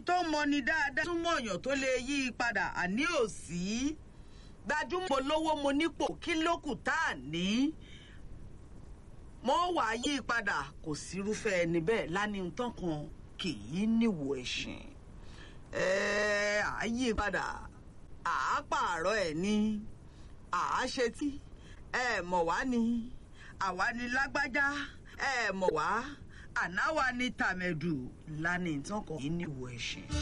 tó mọni dáadáa túmọ̀ èèyàn tó lè yí i padà àní òsì gbajúmọ̀ lówó mo nípò kí ló kù tá à ní mo wà yí i padà kò sírúfẹ́ ẹni bẹ́ẹ̀ lánìí tán kan kì í níwò ẹ̀sìn ẹ̀ẹ́ à yí i padà à á pààrọ̀ ẹ̀ ní à á ṣetí ẹ̀ mọ̀ wá ni àwa ni lágbájá ẹ̀ mọ̀ wá ànáwa ni tàmẹ̀dù lánìí tán kan kì í níwò ẹ̀sìn.